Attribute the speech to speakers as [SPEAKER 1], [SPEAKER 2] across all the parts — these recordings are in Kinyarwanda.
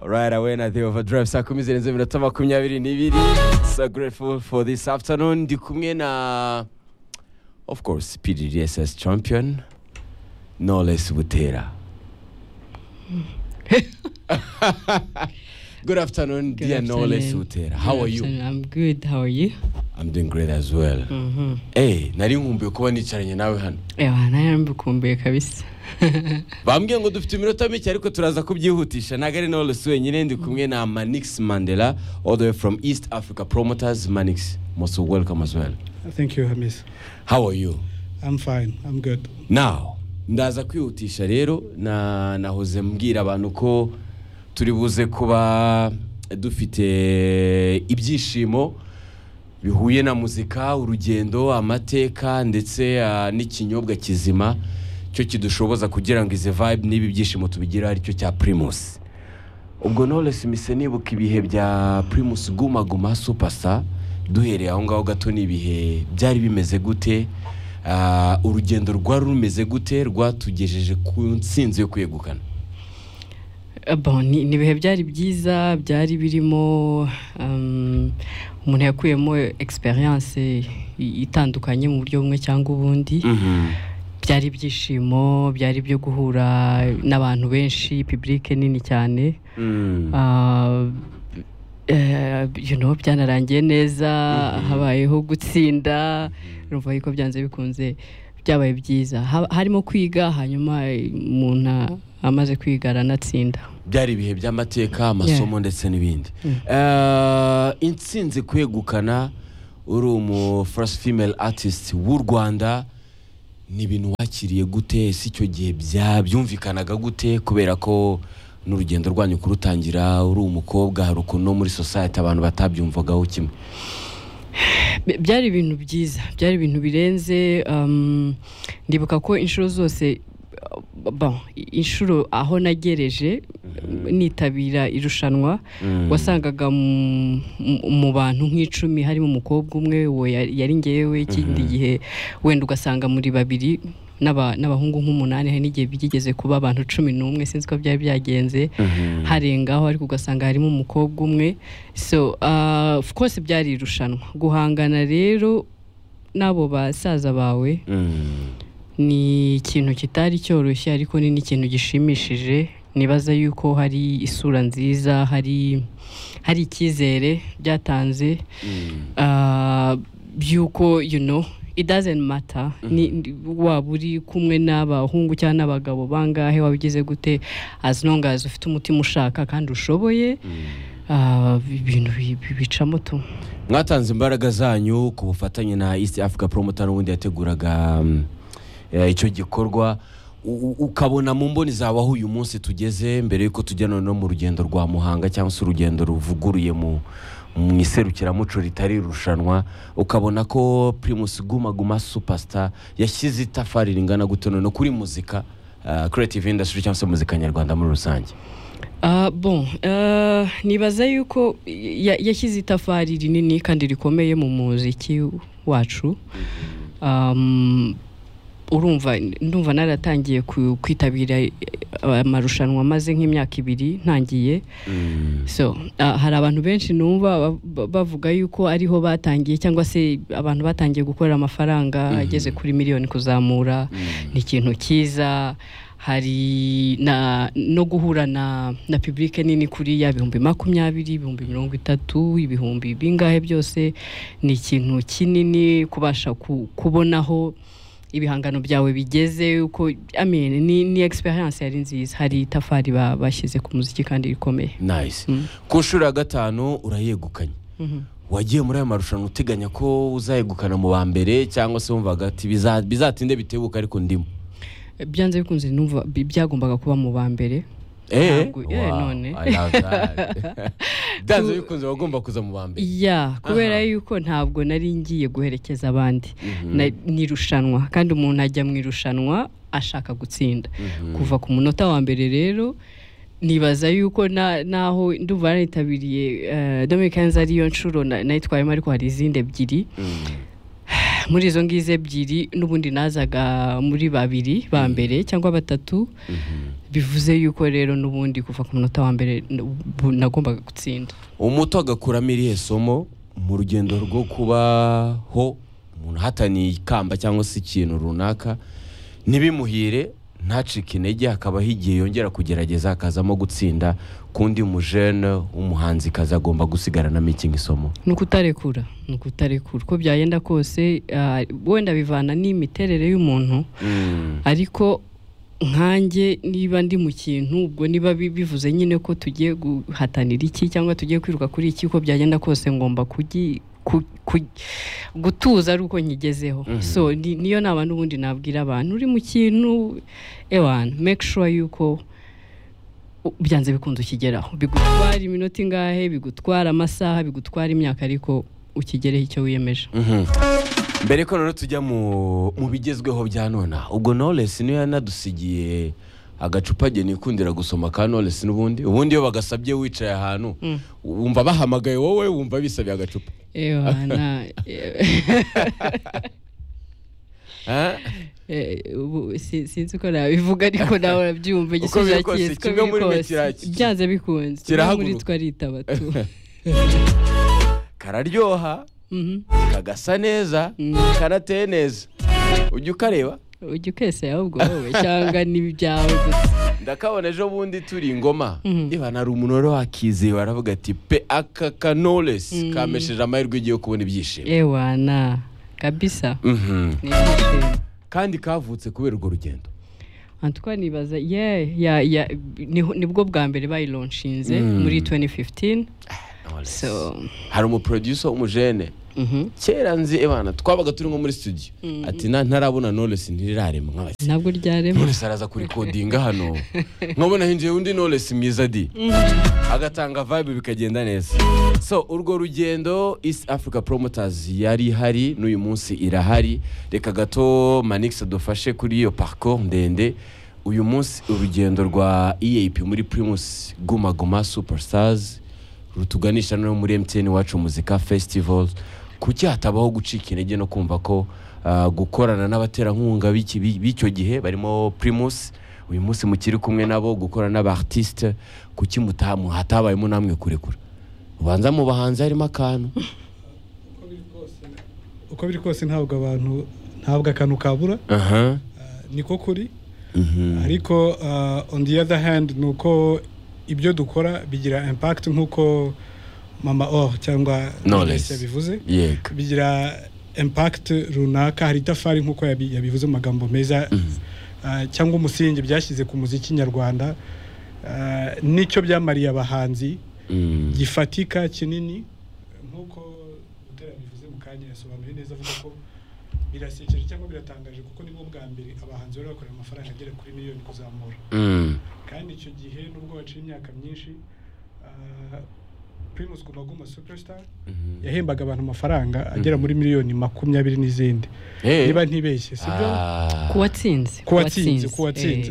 [SPEAKER 1] right away na the overdrive saa kumi zirenze iminota makumyabiri n'ibiri so grateful for this afternoon ndi kumwe na of course pdss champion knowless butera good afternoon
[SPEAKER 2] Good
[SPEAKER 1] dear knowless
[SPEAKER 2] afternoon.
[SPEAKER 1] butera
[SPEAKER 2] Good
[SPEAKER 1] how are you
[SPEAKER 2] afternoon. I'm good. How are you?
[SPEAKER 1] i'm doing great as well
[SPEAKER 2] Mhm.
[SPEAKER 1] eh nari nkumbuye kuba nicaranye nawe hano
[SPEAKER 2] Ewa, nawe mbikumbuye kabisa.
[SPEAKER 1] bambwiye ngo dufite iminota mike ariko turaza kubyihutisha ntabwo ari knowless wenyine ndi kumwe na manix mandela all the way from east africa promoters manix most welcome as well
[SPEAKER 3] Thank you, Hamis.
[SPEAKER 1] how are you
[SPEAKER 3] I'm fine. I'm good.
[SPEAKER 1] now ndaza kwihutisha rero na nahoze mbwira abantu ko turi buze kuba dufite ibyishimo bihuye na muzika urugendo amateka ndetse ah, n'ikinyobwa kizima cyo kidushoboza kugira ngo izi vibe n'ibi byishimo tubigira aricyo cya primus ubwo knowless mise nibuka ibihe bya primus guma guma supasa duhereye aho ngaho gato ni ibihe byari bimeze gute Ah, urugendo rwari rumeze gute rwatugejeje ku nsinzi yo kwegukana
[SPEAKER 2] Eh, Bon, ni ni ibihe byari byiza, byari birimo um, umuntu yakuyemo experience i- itandukanye mu buryo bumwe cyangwa ubundi. Byari ibyishimo, byari ibyo guhura n'abantu benshi, public nini cyane.
[SPEAKER 1] Mm.
[SPEAKER 2] Ah, eh, you know byanarangiye neza habayeho gutsinda urumva yuko byanze bikunze byabaye byiza Ha- harimo kwiga hanyuma umuntu a- amaze kwiga aranatsinda
[SPEAKER 1] byari ibihe by'amateka amasomo ndetse n'ibindi Ah, insinzi kwegukana uri umu first female artist w'u rwanda ni ibintu wakiriye gute si icyo gihe bya- byumvikanaga gute kubera ko n'urugendo rwanyu kurutangira uri umukobwa hari ukuntu no muri society abantu batabyumvagaho kimwe
[SPEAKER 2] By- byari ibintu byiza byari ibintu birenze um, ndibuka ko inshuro zose uh, bon, inshuro aho nagereje nitabira irushanwa
[SPEAKER 1] Mm.
[SPEAKER 2] wasangaga mu- mu- mu bantu nk'icumi harimo umukobwa umwe uwo ya- yari ngewe ikindi gihe wenda ugasanga muri babiri n'aba- n'abahungu nk'umunani hari n'igihe byigeze kuba abantu cumi n'umwe sinzi ko byari byagenze
[SPEAKER 1] Mhm.
[SPEAKER 2] harengaho ariko ugasanga harimo umukobwa umwe so ah, of course byari irushanwa guhangana rero n'abo basaza bawe
[SPEAKER 1] Mm.
[SPEAKER 2] ni ikintu kitari cyoroshye ariko ni n'ikintu gishimishije nibaza yuko hari isura nziza hari hari icyizere byatanze
[SPEAKER 1] Mm.
[SPEAKER 2] ah, by'uko you know it doesn't matter ni, ni- waba uri kumwe n'abahungu cyangwa n'abagabo bangahe waba ugize gute as long as ufite umutima ushaka kandi ushoboye ah, ibintu bi- bi- bicamo tu
[SPEAKER 1] mwatanze imbaraga zanyu ku bufatanye na east africa promoter n'ubundi yateguraga mm, eh, icyo gikorwa U- u- ukabona mu mboni zawe aho uyu munsi tugeze mbere y'uko tujya noneho mu rugendo rwa muhanga cyangwa se urugendo ruvuguruye mu mu iserukiramuco ritari irushanwa ukabona ko primus guma guma superstar yashyize itafari ringana gute noneho kuri muzika ah, creative industry cyangwa se muzika nyarwanda muri rusange
[SPEAKER 2] Ah, bon ah, nibaza yuko ya- yashyize itafari rinini kandi rikomeye mu muziki wacu Um, urumva ndumva naratangiye ku- kwitabira eh, amarushanwa maze nk'imyaka ibiri ntangiye so ah, hari abantu benshi numva ba- ba- bavuga yuko ariho batangiye cyangwa se abantu batangiye gukorera amafaranga ageze kuri miliyoni kuzamura ni ikintu cyiza hari na no guhura na na publike nini kuri ya bihumbi makumyabiri ibihumbi mirongo itatu ibihumbi bingahe byose ni ikintu kinini kubasha ku- kubonaho ibihangano byawe bigeze uko I mean, ni, ni experience yari nziza hari itafari ba- bashyize ku muziki kandi rikomeye
[SPEAKER 1] nice ku nshuro ya gatanu urayegukanye wagiye muri aya marushanwa uteganya ko uzayegukana mu ba mbere cyangwa se wumvaga ati "Biza- bizatinde bitebuka ariko ndimo
[SPEAKER 2] byanze bikunze numva bi- byagombaga kuba mu ba mbere
[SPEAKER 1] Eh,
[SPEAKER 2] Ntabwo- eh,
[SPEAKER 1] wow,
[SPEAKER 2] none.
[SPEAKER 1] I love that. byanze bikunze wagomba kuza mu ba mbere
[SPEAKER 2] ya kubera
[SPEAKER 1] Aha.
[SPEAKER 2] yuko ntabwo nari ngiye guherekeza abandi Na- ni irushanwa kandi umuntu ajya mu irushanwa ashaka gutsinda kuva ku munota wa mbere rero nibaza yuko na- naho ndumva nanitabiriye eh, Dominic Kenzo ariyo nshuro na- nayitwayemo ariko hari izindi ebyiri muri izo ngizo ebyiri n'ubundi nazaga muri babiri ba mbere cyangwa batatu bivuze yuko rero n'ubundi kuva ku munota wa mbere n'ubu- nagombaga gutsinda
[SPEAKER 1] umuto agakuramo irihe somo mu rugendo rwo kubaho umuntu ahataniye ikamba cyangwa se ikintu runaka ntibimuhire ntacike intege hakabaho igihe yongera kugerageza hakazamo gutsinda kundi mujene w'umuhanzikazi agomba gusigaranamo iki nk'isomo
[SPEAKER 2] ni ukutarekura ni ukutarekura uko byagenda kose ah, wenda bivana n'imiterere y'umuntu ariko nkanjye niba ndi mu kintu ubwo niba bi- bivuze nyine ko tugiye guhatanira iki cyangwa tugiye kwiruka kuri iki uko byagenda kose ngomba kugi ku- ku- gutuza ari uko nyigezeho
[SPEAKER 1] Mhm.
[SPEAKER 2] so ni- niyo nama n'ubundi nabwira abantu uri mu kintu ewana make sure yuko u- byanze bikunze ukigeraho bigutwara iminota ingahe bigutwara amasaha bigutwara imyaka ariko ukigereho icyo wiyemeje
[SPEAKER 1] Mhm. mbere ko rero tujya mu mu bigezweho bya nona ubwo knowless niyo yanadusigiye agacupa agiye nikundira gusoma ka knowless n'ubundi ubundi iyo bagasabye wicaye ahantu
[SPEAKER 2] Mm.
[SPEAKER 1] wumva bahamagaye wowe wumva bisabiye agacupa
[SPEAKER 2] ewana
[SPEAKER 1] Ah?
[SPEAKER 2] Eh, ubu si- sinzi uko nabivuga ariko nawe urabyumva
[SPEAKER 1] Uko
[SPEAKER 2] igisubizo
[SPEAKER 1] biri kose,
[SPEAKER 2] yakiyesi uko
[SPEAKER 1] kimwe
[SPEAKER 2] biri
[SPEAKER 1] muri mwe
[SPEAKER 2] kose.
[SPEAKER 1] kiraki-
[SPEAKER 2] byanze bikunze kimwe muri
[SPEAKER 1] kirahaguruka.
[SPEAKER 2] twe aritaba tu
[SPEAKER 1] kararyoha
[SPEAKER 2] Mhm.
[SPEAKER 1] kagasa neza
[SPEAKER 2] Mm.
[SPEAKER 1] kanateye neza ujya ukareba
[SPEAKER 2] ujya ukesera ahubwo wowe cyangwa n'ibyawe gusa
[SPEAKER 1] ndakabona ejo bundi turi ingoma
[SPEAKER 2] Mhm.
[SPEAKER 1] niba nari umunore wakizeye baravuga ati pe aka ka knowless
[SPEAKER 2] Mm.
[SPEAKER 1] kamesheje amahirwe igiye kubona ibyishimo
[SPEAKER 2] ewana kabisa
[SPEAKER 1] Mhm.
[SPEAKER 2] ni ibyishimo
[SPEAKER 1] kandi kavutse kubera urwo rugendo
[SPEAKER 2] Antoine nibaza ye ya ya niho- nibwo bwa mbere bayilonshinze
[SPEAKER 1] Mm.
[SPEAKER 2] muri 2015 so
[SPEAKER 1] hari umuproducer w'umujene
[SPEAKER 2] mhm
[SPEAKER 1] kera nzi ebana twabaga turi nko muri studio ati na ntarabona knowless ntirirarema nk'abati
[SPEAKER 2] ntabwo ryarema
[SPEAKER 1] knowless araza kurikodinga hano nkabona hinjiye undi knowless mwiza di agatanga vibe bikagenda neza so urwo rugendo east africa promoters yari ihari n'uyu munsi irahari reka gato manix dufashe kuri iyo parcours ndende uyu munsi urugendo rwa eap muri primus guma guma superstars rutuganisha no muri mtn wacu muzika festival kuki hatabaho gucika intege no kumva ko ah, gukorana n'abaterankunga b'iki- b'i- b'icyo gihe barimo primus uyu munsi mukiri kumwe nabo gukorana n'abartiste kuki mutamu hatabayemo namwe kurekura ubanza mu bahanzi harimo akantu
[SPEAKER 3] uko biri kose ntabwo abantu ntabwo akantu kabura
[SPEAKER 1] aha
[SPEAKER 3] ah, niko kuri
[SPEAKER 1] Mhm.
[SPEAKER 3] ariko ah, on the other hand ni uko ibyo dukora bigira impact nk'uko mama or cyangwa
[SPEAKER 1] Knowless.
[SPEAKER 3] Knowless yabivuze
[SPEAKER 1] yego
[SPEAKER 3] bigira impact runaka hari itafari nk'uko yabi- yabivuze mu magambo meza ah, cyangwa umusingi byashyize ku muziki nyarwanda Ah, nicyo byamariye abahanzi
[SPEAKER 1] Mm.
[SPEAKER 3] gifatika kinini nk'uko utera bivuze mu kanya yasobanuye neza avuga ko birasekeje cyangwa biratangaje kuko nibwo bwa mbere abahanzi bari bakorera amafaranga agera kuri miliyoni kuzamura
[SPEAKER 1] Mm.
[SPEAKER 3] kandi icyo gihe nubwo baciye imyaka myinshi ah, Primus Guma Guma Superstar
[SPEAKER 1] Mhm.
[SPEAKER 3] yahembaga abantu amafaranga agera muri miliyoni makumyabiri n'izindi
[SPEAKER 1] Eh.
[SPEAKER 3] niba ntibeshye sibyo
[SPEAKER 1] Ah.
[SPEAKER 2] kuwatsinze
[SPEAKER 3] Kuwatsinze, kuwatsinze.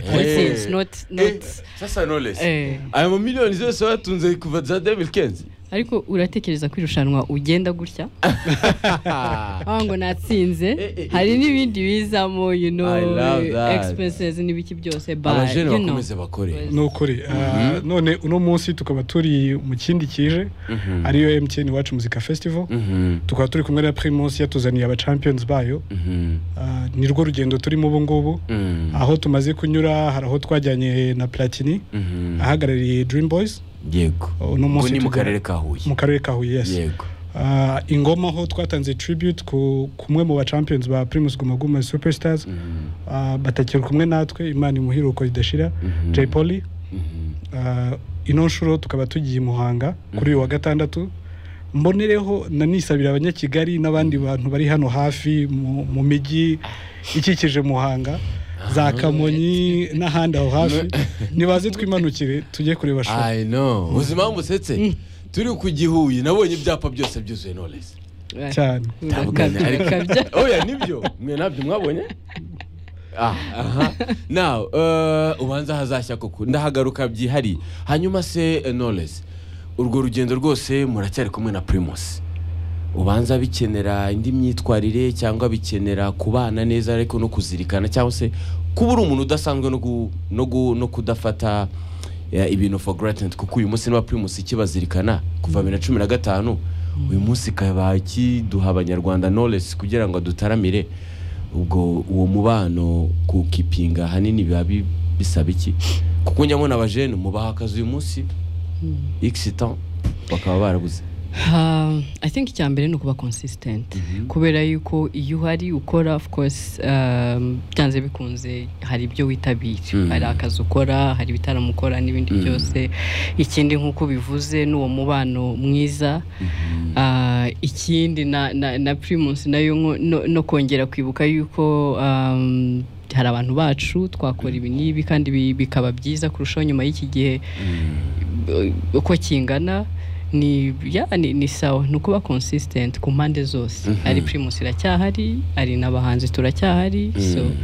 [SPEAKER 2] eh, kuwatsinze
[SPEAKER 1] Eh.
[SPEAKER 2] not
[SPEAKER 1] Eh,
[SPEAKER 2] not
[SPEAKER 1] sasa knowless
[SPEAKER 2] eh.
[SPEAKER 1] aya mamiliyoni zose batunze kuva za 2015
[SPEAKER 2] ariko uratekereza ko irushanwa ugenda gutya aho ngo natsinze
[SPEAKER 1] eh, eh,
[SPEAKER 2] hari
[SPEAKER 1] eh.
[SPEAKER 2] n'ibindi bizamo you know
[SPEAKER 1] I love that.
[SPEAKER 2] expenses n'ibiki byose but,
[SPEAKER 1] abajene
[SPEAKER 2] you know,
[SPEAKER 1] bakomeze bakore
[SPEAKER 3] ni ukuri Ah,
[SPEAKER 1] Mhm.
[SPEAKER 3] none uno munsi tukaba turi mu kindi kije
[SPEAKER 1] Mhm.
[SPEAKER 3] ariyo MTN Iwacu Muzika Festival
[SPEAKER 1] Mhm.
[SPEAKER 3] tukaba turi kumwe na Primus yatuzaniye aba champions bayo
[SPEAKER 1] Mhm.
[SPEAKER 3] Ah, ni rwo rugendo turimo ubu ngubu
[SPEAKER 1] Mm.
[SPEAKER 3] aho tumaze kunyura hari aho twajyanye na Platini
[SPEAKER 1] Mhm.
[SPEAKER 3] ahagarariye Dream Boys
[SPEAKER 1] yego
[SPEAKER 3] uno
[SPEAKER 1] ubu
[SPEAKER 3] munsi
[SPEAKER 1] ni mu
[SPEAKER 3] tujya-
[SPEAKER 1] karere ka huye
[SPEAKER 3] mu karere ka Huye yes
[SPEAKER 1] yego
[SPEAKER 3] Ah, ingoma aho twatanze tribute ku kumwe mu ba champions ba Primus Guma Guma Superstars
[SPEAKER 1] Mhm.
[SPEAKER 3] Ah, batakiri kumwe natwe Imana imuhiruko idashira
[SPEAKER 1] Mhm.
[SPEAKER 3] Jay Polly
[SPEAKER 1] Mhm.
[SPEAKER 3] Ah, ino nshuro tukaba tugiye i muhanga kuri uyu wa gatandatu mbonereho nanisabira abanyakigali n'abandi bantu bari hano hafi mu mu mijyi ikikije muhanga za kamonyi n'ahandi aho hafi nibaze twimanukire tujye kureba show
[SPEAKER 1] I know uzi impamvu usetse turi ku gihuye nabonye ibyapa byose byuzuye knowless
[SPEAKER 2] eh,
[SPEAKER 3] cyane
[SPEAKER 2] urakabya,
[SPEAKER 1] Ntabwo ariko-
[SPEAKER 2] urakabya.
[SPEAKER 1] oya nibyo mwe nabyo mwabonye Ah, aha nawe ubanza hazashya koko ndahagaruka byihariye hanyuma se knowless urwo rugendo rwose muracyari kumwe na primus ubanza bikenera indi myitwarire cyangwa bikenera kubana neza ariko no kuzirikana cyangwa se kuba uri umuntu udasanzwe no gu- no gu- no kudafata eh, ibintu for granted kuko uyu munsi niba primus ikibazirikana kuva bibiri na cumi na gatanu uyu munsi ikaba ikiduha abanyarwanda knowledge kugira ngo dutaramire ubwo uwo mubano kukipinga ahanini biba bi- bisaba iki kuko njya mbona abajene mubaha akazi uyu munsi x temps bakaba barabuze
[SPEAKER 2] Ah, i think icya mbere ni ukuba consistent kubera yuko iyo uhari ukora of course um, byanze bikunze hari ibyo witabira
[SPEAKER 1] Mm.
[SPEAKER 2] hari akazi ukora hari ibitaramo ukora n'ibindi
[SPEAKER 1] Mm.
[SPEAKER 2] byose ikindi nk'uko bivuze n'uwo mubano mwiza Ah, ikindi na, na, na primus nayo nko- no, no kongera kwibuka yuko um, hari abantu bacu twakora ibi n'ibi kandi bi- bikaba byiza kurushaho nyuma y'iki gihe eh, uko kingana ni ya ni, ni sawa ni ukuba consistent ku mpande zose
[SPEAKER 1] Mhm.
[SPEAKER 2] ari primus iracyahari ari n'abahanzi turacyahari so
[SPEAKER 1] Mm.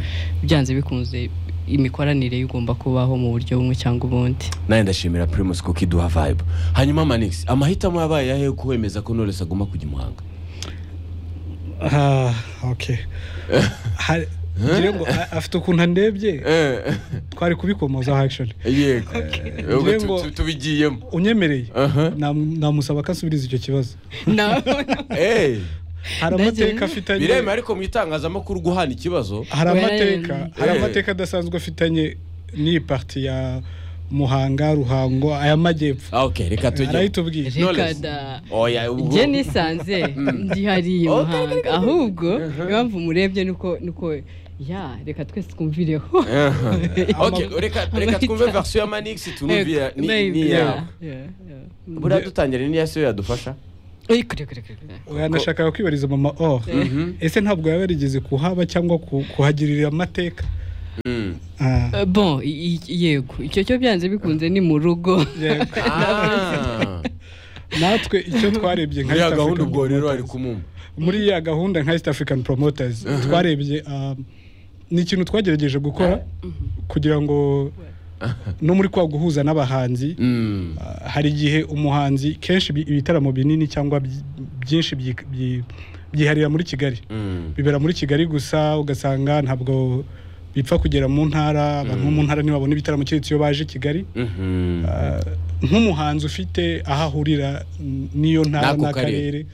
[SPEAKER 2] byanze bikunze imikoranire igomba kubaho mu buryo bumwe cyangwa ubundi
[SPEAKER 1] nawe ndashimira primus kuko iduha vibe hanyuma manix amahitamo yabaye ayahe yo kuwemeza ko knowless agomba kujya i muhanga
[SPEAKER 3] Ah, okay. Hari- ngira ngo a- afite ukuntu andebye twari kubikomoza actually
[SPEAKER 1] yego Ubwo
[SPEAKER 3] Ngiye
[SPEAKER 1] tu-
[SPEAKER 3] ngo-
[SPEAKER 1] tu- tubigiyemo
[SPEAKER 3] unyemereye
[SPEAKER 1] Aha.
[SPEAKER 3] nam- namusaba ko asubiza icyo kibazo
[SPEAKER 2] Na-
[SPEAKER 1] Eh,
[SPEAKER 3] hari
[SPEAKER 2] Ndagira-
[SPEAKER 3] amateka afitanye
[SPEAKER 1] biremewe ariko mu itangazamakuru guhana ikibazo
[SPEAKER 3] hari amateka
[SPEAKER 2] Wararenze.
[SPEAKER 3] hari
[SPEAKER 1] Eh.
[SPEAKER 3] amateka adasanzwe afitanye n'iyi parti ya muhanga ruhango aya majyepfo
[SPEAKER 1] Ah, ok reka tujye
[SPEAKER 3] arayitubwira
[SPEAKER 1] Knowless.
[SPEAKER 2] Reka da.
[SPEAKER 1] oya ubwo
[SPEAKER 2] njye nisanze ndihariye
[SPEAKER 1] Oh,
[SPEAKER 2] muhanga ahubwo impamvu murebye nuko nuko ya reka twese twumvireho
[SPEAKER 1] Aha. Ok,
[SPEAKER 3] Ama-
[SPEAKER 1] reka reka twumve version ya manix tunumvira ni-
[SPEAKER 2] Maybe,
[SPEAKER 1] ni
[SPEAKER 2] yeah,
[SPEAKER 1] yawe
[SPEAKER 2] yeah, yeah.
[SPEAKER 1] buriya dutangire n'iya siyo yadufasha
[SPEAKER 2] Oy, kure, kure, kure, kure.
[SPEAKER 3] yanashakaga kwibariza mama or
[SPEAKER 1] Mhm.
[SPEAKER 3] ese ntabwo yaba yarigeze kuhaba cyangwa ku- kuhagirira amateka
[SPEAKER 1] Mm.
[SPEAKER 3] Ah,
[SPEAKER 2] Eh, bon i- i- yego icyo cyo byanze bikunze ni mu rugo
[SPEAKER 3] yego.
[SPEAKER 1] Ah.
[SPEAKER 3] natwe icyo twarebye nka
[SPEAKER 1] muri ya
[SPEAKER 3] East
[SPEAKER 1] gahunda
[SPEAKER 3] African
[SPEAKER 1] ubwo rero ari
[SPEAKER 3] Promoters-
[SPEAKER 1] kumumva
[SPEAKER 3] muri ya gahunda nka east african promoters twarebye ah, ni ikintu twagerageje gukora kugira ngo no muri kwa guhuza n'abahanzi
[SPEAKER 1] Mm.
[SPEAKER 3] Ah, hari igihe umuhanzi kenshi ibi- ibitaramo binini cyangwa byi- byinshi byi- byi- byiharira muri kigali
[SPEAKER 1] Mm.
[SPEAKER 3] bibera muri kigali gusa ugasanga ntabwo bipfa kugera mu ntara abantu bo mu ntara ntibabona ibitaramo keretse iyo baje kigali
[SPEAKER 1] Mhm.
[SPEAKER 3] Ah, nk'umuhanzi ufite aho ahurira n- n'iyo ntara
[SPEAKER 1] N'ako
[SPEAKER 3] n'akarere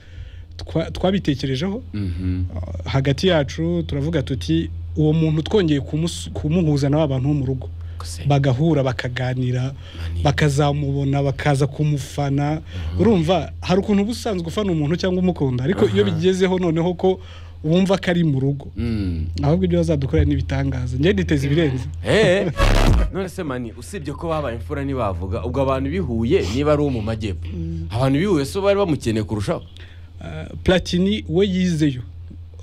[SPEAKER 3] twa- twabitekerejeho
[SPEAKER 1] Mhm.
[SPEAKER 3] Ah, hagati yacu turavuga tuti uwo muntu twongeye kumus- kumuhuza n'aba bantu bo mu rugo
[SPEAKER 1] Kuse.
[SPEAKER 3] bagahura bakaganira bakazamubona bakaza kumufana urumva hari ukuntu uba usanzwe ufana umuntu cyangwa umukunda ariko iyo bigezeho noneho ko wumva ko ari mu rugo
[SPEAKER 1] Mm.
[SPEAKER 3] ahubwo ibyo bazadukorera n'ibitangaza njye niteze ibirenze
[SPEAKER 1] Eh, none se mani usibye ko babaye imfura ntibavuga ubwo abantu bihuye niba ari uwo mu majyepfo abantu bihuye so bari bamukeneye kurushaho
[SPEAKER 3] Ah, platini we yizeyo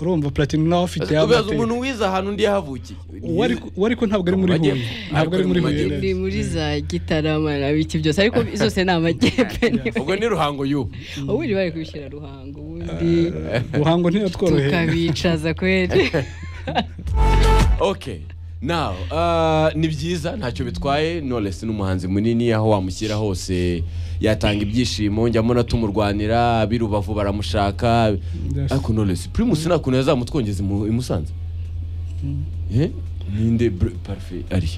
[SPEAKER 3] urumva platini nawe afite
[SPEAKER 1] ubaza umuntu wize ahantu undi yahavukiye
[SPEAKER 3] we ariko ntabwo ari muri huye
[SPEAKER 1] Amajyepfo.
[SPEAKER 3] ntabwo ari muri huye
[SPEAKER 1] Amajyepfo.
[SPEAKER 2] ni
[SPEAKER 3] neza.
[SPEAKER 2] muri za gitarama na biki byose ariko zose ni amajyepfo
[SPEAKER 1] ubwo ni ruhango y'ubu
[SPEAKER 2] ubundi bari kubishyira ruhango ubundi
[SPEAKER 3] ruhango ntiyatworoheye
[SPEAKER 2] tukabicaza kweri
[SPEAKER 1] ok nawe ni byiza ntacyo bitwaye knowless ni umuhanzi munini aho wamushyira hose yatanga ibyishimo njyamo natumurwanira ab'i rubavu baramushaka
[SPEAKER 3] Yes.
[SPEAKER 1] ariko knowless primus nta kuntu yazamutwongeza imu- i musanze Eh? ninde br- parfe ari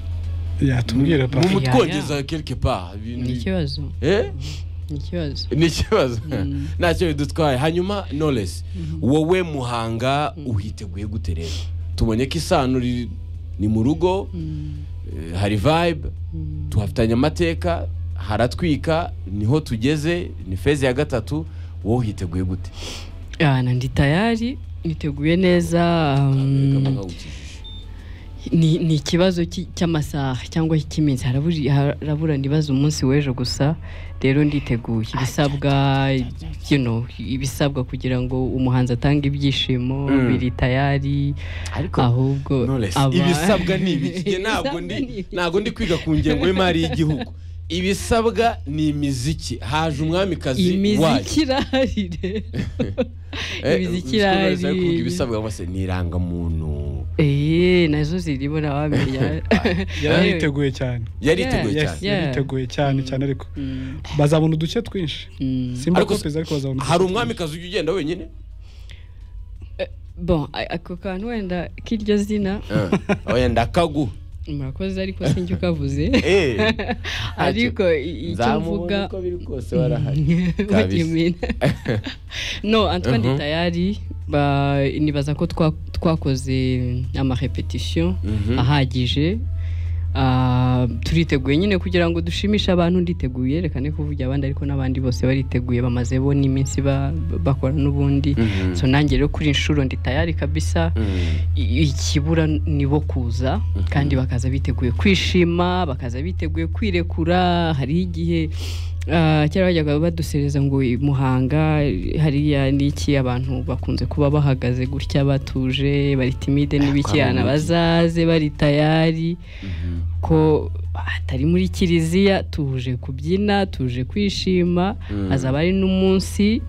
[SPEAKER 3] yatubwira pa
[SPEAKER 1] mumutwongeza quelque part ibintu-
[SPEAKER 2] ni ikibazo
[SPEAKER 1] Eh?
[SPEAKER 2] ni ikibazo
[SPEAKER 1] ni ikibazo ntacyo bidutwaye hanyuma knowless wowe muhanga uhiteguye gute rero tubonye ko isano riri- ni mu rugo eh, hari vibe tuhafitanye amateka haratwika niho tugeze ni feza ya gatatu wowe uhiteguye gute
[SPEAKER 2] Ah, na ndi tayari niteguye neza um, ni ni ikibazo ki- cy'amasaha cyangwa cy'iminsi haraburi- harabura ndibaza umunsi w'ejo gusa rero nditeguye ibisabwa you know, ibisabwa kugira ngo umuhanzi atange ibyishimo
[SPEAKER 1] Mm.
[SPEAKER 2] biri tayari
[SPEAKER 1] ariko
[SPEAKER 2] ahubwo
[SPEAKER 1] Knowless,
[SPEAKER 2] aba-
[SPEAKER 1] ibisabwa ni ibiki ntabwo ndi
[SPEAKER 2] Ibisabwa ni ibiki.
[SPEAKER 1] ntabwo ndi kwiga ku ngengo y'imari y'igihugu ibisabwa ni imiziki haje umwamikazi wacu
[SPEAKER 2] imiziki irahari rero
[SPEAKER 1] Eh,
[SPEAKER 2] Imiziki
[SPEAKER 1] Knowless ari
[SPEAKER 2] irahari.
[SPEAKER 1] kuvuga ibisabwa cyangwa se ni irangamuntu
[SPEAKER 2] eee nazo zirimo nabamenya
[SPEAKER 3] yari yiteguye cyane
[SPEAKER 1] yari yiteguye
[SPEAKER 2] Yes,
[SPEAKER 1] cyane
[SPEAKER 2] yes. Yeah.
[SPEAKER 3] yiteguye cyane cyane ariko bazabona uduce twinshi simba
[SPEAKER 1] Ariko
[SPEAKER 3] kopeza ariko bazabona uduce
[SPEAKER 1] hari
[SPEAKER 3] twinshi.
[SPEAKER 1] umwamikazi ujya ugenda wenyine
[SPEAKER 2] bon a- ako kantu wenda k'iryo zina
[SPEAKER 1] Eh, wenda kagu
[SPEAKER 2] murakoze ariko sinjye ukavuze
[SPEAKER 1] Eh,
[SPEAKER 2] ariko i- icyo
[SPEAKER 1] nzamubona
[SPEAKER 2] mvuga
[SPEAKER 1] uko biri kose warahari
[SPEAKER 2] What do you
[SPEAKER 1] Kabisa.
[SPEAKER 2] mean? no antwa
[SPEAKER 1] Mhm.
[SPEAKER 2] ndi tayari ba- nibaza ko twa- twakoze amarepetition
[SPEAKER 1] Mhm.
[SPEAKER 2] ahagije Ah, turiteguye nyine kugira ngo dushimishe abantu nditeguye reka ne kuvugira abandi ariko n'abandi bose bariteguye bamaze bo n'iminsi ba- bakora n'ubundi
[SPEAKER 1] Mhm.
[SPEAKER 2] so nanjye rero kuri inshuro ndi tayari kabisa
[SPEAKER 1] Mm.
[SPEAKER 2] I- ikibura ni bo kuza kandi bakaza biteguye kwishima bakaza biteguye kwirekura hariho igihe ah, kera bajyaga badusereza ngo i muhanga hariya ni iki abantu bakunze kuba bahagaze gutya batuje bari timide n'ibiki
[SPEAKER 1] Kwa mu mujyi.
[SPEAKER 2] bazaze bari tayari
[SPEAKER 1] Mhm.
[SPEAKER 2] ko atari muri kiliziya tuje kubyina tuje kwishima
[SPEAKER 1] Mm.
[SPEAKER 2] hazaba ari n'umunsi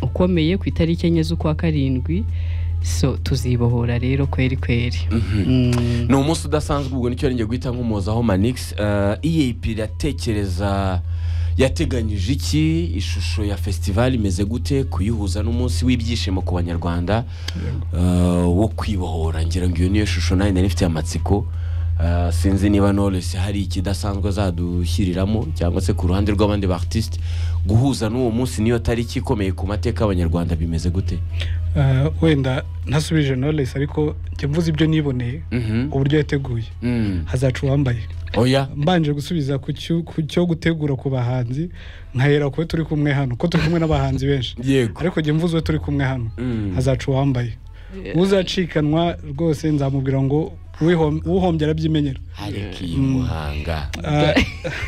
[SPEAKER 2] ukomeye ku itariki enye z'ukwa karindwi so tuzibohora rero kweri kweri Mm.
[SPEAKER 1] ni umunsi udasanzwe ubwo nicyo ngiye guhita nk'umuzaho manix eyip iratekereza yateganyije iki ishusho ya fesitivali imeze gute kuyihuza n'umunsi w'ibyishimo ku banyarwanda eh, wo kwibohora ngira ngo iyo niyo shusho nayo nari ifite amatsiko Eh, sinzi niba knowless hari ikidasanzwe azadushyiriramo cyangwa se ku ruhande rw'abandi ba artiste guhuza n'uwo munsi niyo tariki ikomeye ku mateka y'abanyarwanda bimeze gute
[SPEAKER 3] Ah, wenda ntasubije knowless ariko njye mvuze ibyo niboneye
[SPEAKER 1] Mhm.
[SPEAKER 3] uburyo yateguye
[SPEAKER 1] Mm.
[SPEAKER 3] hazaca uwambaye
[SPEAKER 1] oya
[SPEAKER 3] mbanje gusubiza ku cyo- ku cyo gutegura ku bahanzi nkahera kuwe turi kumwe hano ko turi kumwe n'abahanzi benshi
[SPEAKER 1] yego
[SPEAKER 3] ariko njye mvuze uwe turi kumwe hano
[SPEAKER 1] Mm.
[SPEAKER 3] hazaca uwambaye uzacikanwa rwose nzamubwira ngo "Uwihom- uhombye arabyimenyera
[SPEAKER 1] ariko iyi muhanga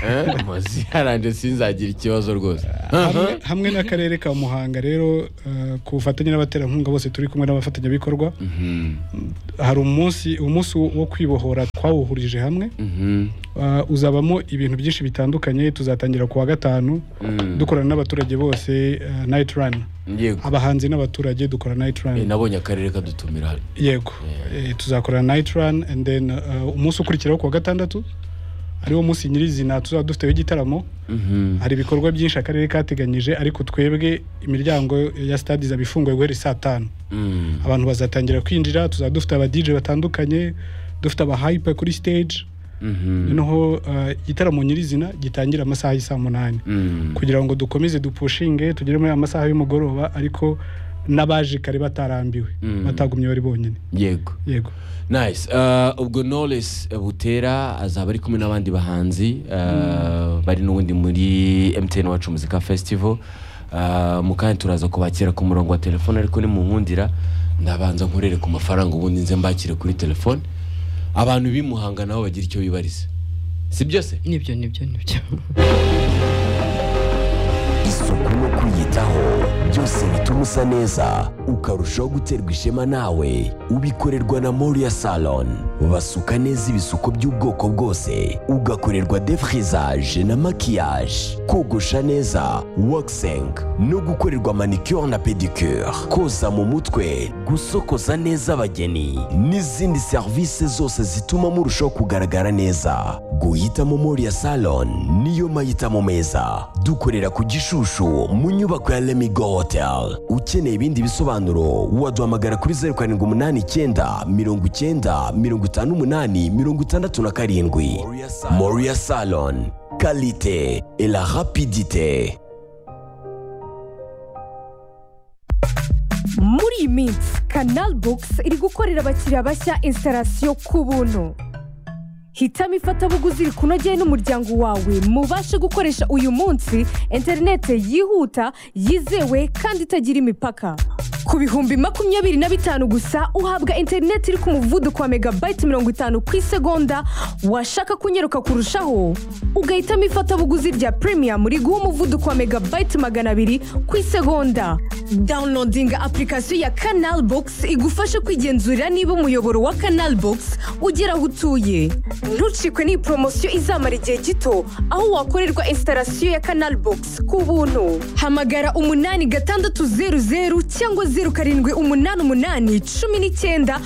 [SPEAKER 1] Eh, muzi yaranje sinzagira ikibazo rwose
[SPEAKER 3] hamwe, hamwe n'akarere ka muhanga rero ah, ku bufatanye n'abaterankunga bose turi kumwe n'abafatanyabikorwa
[SPEAKER 1] Mhm,
[SPEAKER 3] hari umunsi umunsi wo kwibohora twawuhurije hamwe
[SPEAKER 1] mhm,
[SPEAKER 3] Ah, uzabamo ibintu byinshi bitandukanye tuzatangira ku wa gatanu
[SPEAKER 1] mm.
[SPEAKER 3] dukorana n'abaturage bose ah, night run
[SPEAKER 1] yego
[SPEAKER 3] abahanzi n'abaturage dukora night
[SPEAKER 1] Eh,
[SPEAKER 3] run
[SPEAKER 1] nabonye akarere kadutumira
[SPEAKER 3] yego Eh, tuzakora night run and then ah, umunsi ukurikiraho ku wa gatandatu ariwo munsi nyirizina tuzaba dufiteho igitaramo
[SPEAKER 1] Mhm,
[SPEAKER 3] hari ibikorwa byinshi akarere kateganyije ariko twebwe imiryango ya stade izaba ifunguye guhera saa tanu
[SPEAKER 1] mm.
[SPEAKER 3] abantu bazatangira kwinjira tuzaba dufite aba DJ batandukanye dufite aba hype kuri stage
[SPEAKER 1] Mhm,
[SPEAKER 3] noneho ah, igitaramo nyirizina gitangira amasaha y'isaa munani
[SPEAKER 1] mm.
[SPEAKER 3] kugira ngo dukomeze dupushinge tugere muri amasaha y'umugoroba ariko n'abaje kare batarambiwe
[SPEAKER 1] Mm.
[SPEAKER 3] batagumye bari bonyine
[SPEAKER 1] yego
[SPEAKER 3] yego
[SPEAKER 1] nice Eh, ubwo knowless butera azaba ari kumwe n'abandi bahanzi eh, bari n'ubundi muri mtn wacu muzika festival Eh, mu kanya turaza kubakira ku murongo wa telefone ariko nimunkundira ndabanza nkorere ku mafaranga ubundi nze mbakire kuri telefone abantu bimuhanga nabo bagira icyo bibariza si byose
[SPEAKER 2] nibyo nibyo nibyo
[SPEAKER 4] isuku no kwiyitaho byose bituma usa neza ukarushaho guterwa ishema nawe ubikorerwa na moriya salon basuka neza ibisuko by'ubwoko bwose ugakorerwa defrizaje na makiyaje kogosha neza waxing no gukorerwa manicure na pedicure koza mu mutwe gusokoza neza abageni n'izindi serivisi zose zituma murushaho kugaragara neza guhitamo moriya salon niyo mahitamo meza dukorera ku gishushu mu nyubako ya lemigo hotel ukeneye ibindi bisobanuro waduhamagara kuri zeru karindwi umunani icyenda mirongo icyenda mirongo itanu umunani mirongo itandatu na karindwi moriya salon kalite et la rapidite
[SPEAKER 5] muri iyi minsi kanal bogisi iri gukorera abakiriya bashya instalasiyo ku buntu hitamo ifatabuguzi rikunogeye n'umuryango wawe mubashe gukoresha uyu munsi interinete yihuta yizewe kandi itagira imipaka ku bihumbi makumyabiri na bitanu gusa uhabwa interinete iri ku muvuduko wa megabayiti mirongo itanu ku isegonda washaka kunyeruka kurushaho ugahitamo ifatabuguzi rya premium riguha umuvuduko wa megabayiti magana abiri ku isegonda downloadinga apurikasiyo ya kanal bogisi igufasha kwigenzurira niba umuyoboro wa kanal bogisi ugera aho utuye ntucikwe n'iyi poromosiyo izamara igihe gito aho wakorerwa instalasiyo ya kanal bogisi ku buntu hamagara umunani gatandatu zeru zeru cyangwa zeru karindwi umunani umunani cumi n'icyenda